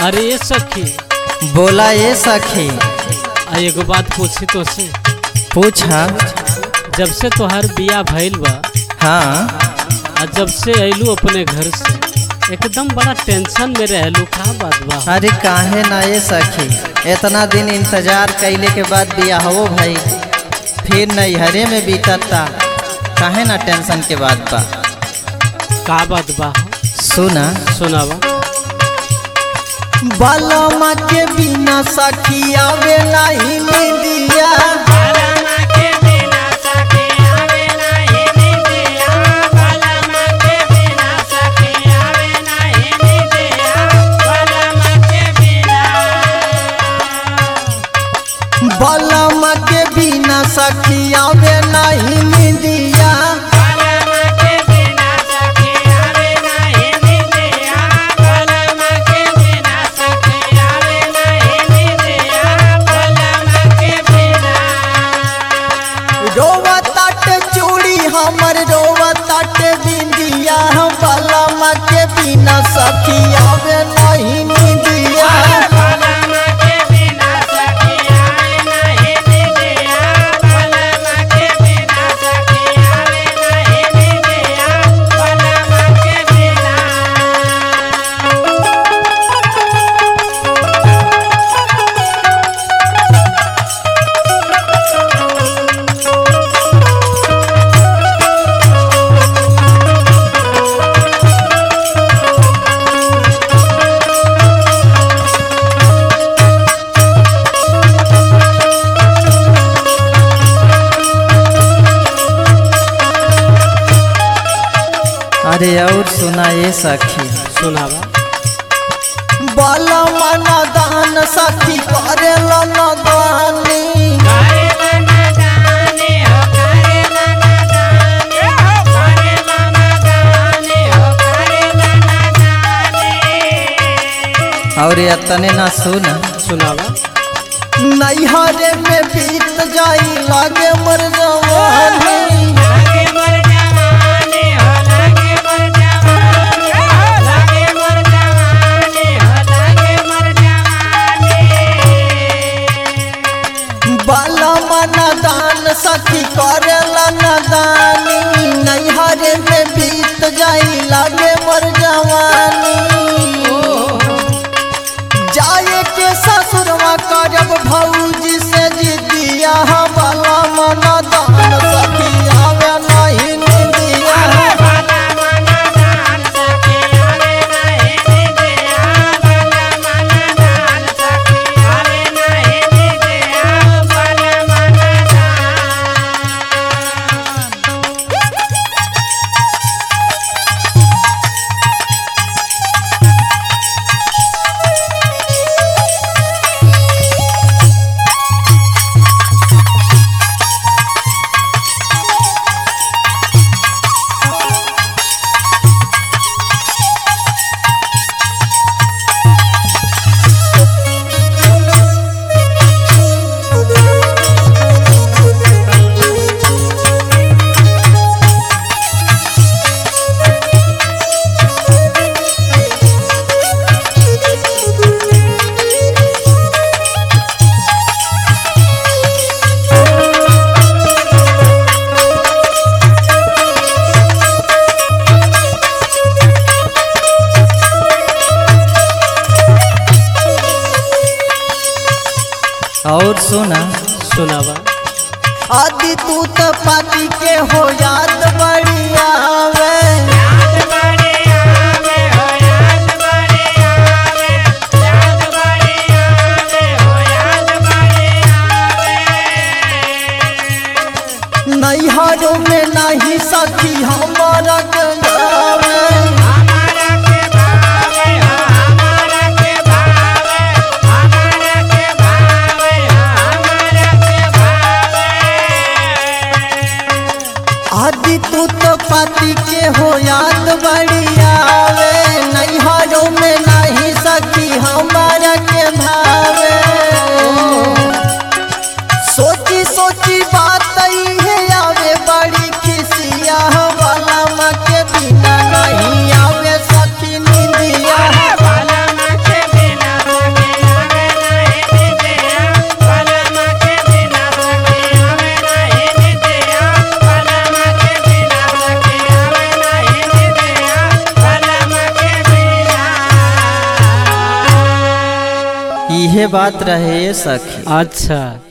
अरे ये सखी बोला ये सखी आ एगो बात पूछी तो से पूछा जब से तोहार बिया भइल बा हाँ आ जब से अइलू अपने घर से एकदम बड़ा टेंशन में रहलू का बात बा अरे काहे ना ये सखी इतना दिन इंतजार कैले के बाद बिया हो भाई फिर नैहरे में बीतता काहे ना टेंशन के बाद बा का बात बा सुना सुनावा बालमा के बिना सखी आवे नहीं मिलिया बालमा के बिना सखी आवे नहीं मिलिया रोवा ताट चूड़ी हमर रोवा ताट बिंदिया बालमा के बिना सखी आवे नहीं मिलिया अरे और सुना ये सखी सुनावा बालमा नदान सखी करेला नदानी और इतने ना सुन सुनावा नैहरे में बीत जाई लागे मर जवानी बालमा नदान सखी करेला नदानी नैहरे में बीत जाई लागे मर जवानी जाए के ससुरवा करब भौजी से जिदिया वाला मन दान सखी आवे नहीं निदिया और सुना सुनावा आदि तू तो पाती के हो याद बड़ी आवे नैहरों में नहीं सखी हमारा गंगावे आदि तू तो पति के हो याद बड़ी उहे बात रहे ये सखी अच्छा